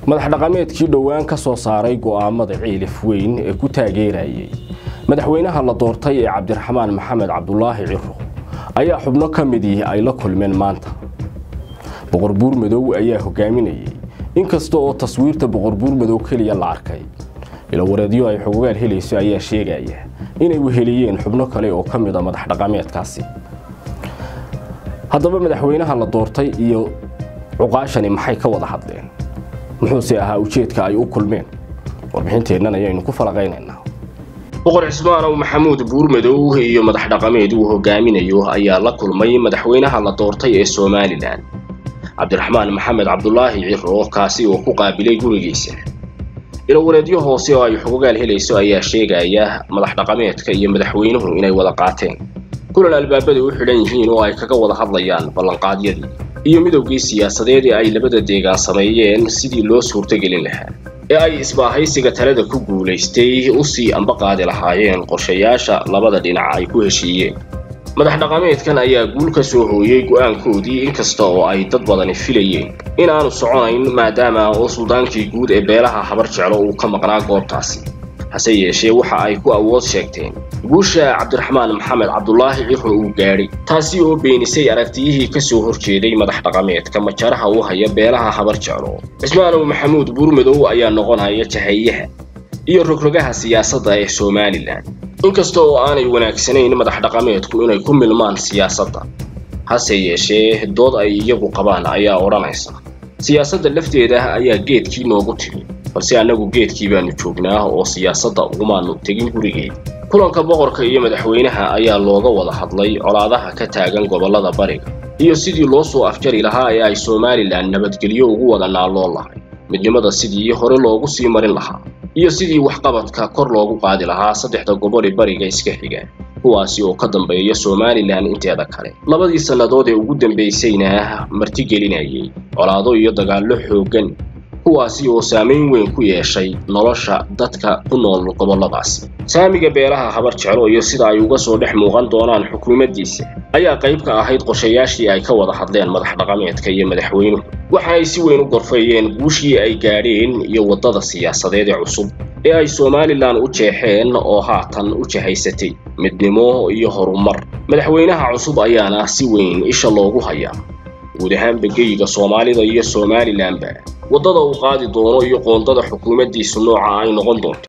madax dhaqameedkii dhowaan ka soo saaray go'aamada ciilif weyn ee ku taageerayay madaxweynaha la doortay ee cabdiraxmaan maxamed cabdulaahi ciro ayaa xubno ka midii ay la kulmeen maanta boqor buur madow ayaa hogaaminayay inkasta oo taswiirta boqor buur madow keliya la arkay ilowareedyo ay xogogaal helayso ayaa sheegaya inay weheliyeen xubno kale oo ka mid a madax dhaqameedkaasi haddaba madaxweynaha la doortay iyo cuqaashani maxay ka wada hadleen muxuuse ahaa ujeedka ay u kulmeen warbixinteennan ayaynu ku falaqaynaynaa boqor cismaanow maxamuud buurmadow iyo madax dhaqameed uu hogaaminayo ayaa la kulmay madaxweynaha la doortay ee somalilan cabdiraxmaan maxamed cabdulaahi ciro kaasi oo ku qaabilay gurigiisa ilowareedyo hoose oo ay xogogaal helayso ayaa sheegaya madax dhaqameedka iyo madaxweynuhu inay wada qaateen kulan albaabada u xidhan yihiin oo ay kaga wada hadlayaan ballanqaadyadii iyo midowgii siyaasadeed ee ay labada deegaan sameeyeen sidii loo suurtogelin lahaa ee ay isbaahaysiga talada ku guulaystay u sii ambaqaadi lahaayeen qorshayaasha labada dhinac ay ku heshiiyeen madax dhaqameedkan ayaa guul ka soo hooyey go'aankoodii inkasta oo ay dad badani filayeen in aanu soconayn maadaama oo suldaankii guud ee beelaha habar jeclo uu ka maqnaa goobtaasi hase yeeshee waxa ay ku awood sheegteen guusha cabdiraxmaan maxamed cabdulaahi ciro uu gaadhay taasi oo beenisay aragtiyihii ka soo horjeeday madax dhaqameedka majaraha u haya beelaha habar jeclo cismaanow maxamuud buurmadow ayaa noqonaya jahayaha iyo rogrogaha siyaasadda ee somalilan inkasta oo aanay wanaagsanayn madax dhaqameedku inay ku milmaan siyaasadda hase yeeshee dood ay iyagu qabaan ayaa odhanaysa siyaasadda lafteeda ayaa geedkii noogu timi balse annagu geedkii baanu joognaa oo siyaasadda ugumaanu tegin gurigeed kulanka boqorka iyo madaxweynaha ayaa looga wada hadlay colaadaha ka taagan gobollada bariga iyo sidii loo soo afjari lahaa ee ay somalilan nabadgelyo ugu wada naalloon lahay midnimada sidii hore loogu sii marin lahaa iyo sidii waxqabadka kor loogu qaadi lahaa saddexda gobol ee bariga iska xiga kuwaasi oo ka dambeeya somalilan inteeda kale labadii sannadood ee ugu dambaysayna martigelinayay colaado iyo dagaallo xooggan kuwaasi oo saamayn weyn ku yeeshay nolosha dadka ku nool gobolladaasi saamiga beelaha habar jeclo iyo sida ay uga soo dhex muuqan doonaan xukuumaddiisa ayaa qayb ka ahayd qorshayaashii ay ka wada hadleen madax dhaqameedka iyo madaxweynuhu waxaanay si weyn u gorfeeyeen guushii ay gaadheen iyo waddada siyaasadeed ee cusub ee ay somalilan u jeexeen oo haatan u jahaysatay midnimo iyo horumar madaxweynaha cusub ayaana si weyn isha loogu hayaa guud ahaanba geyiga soomaalida iyo somalilanba waddada uu qaadi doono iyo qoondada xukuumaddiisu nooca ay noqon doonto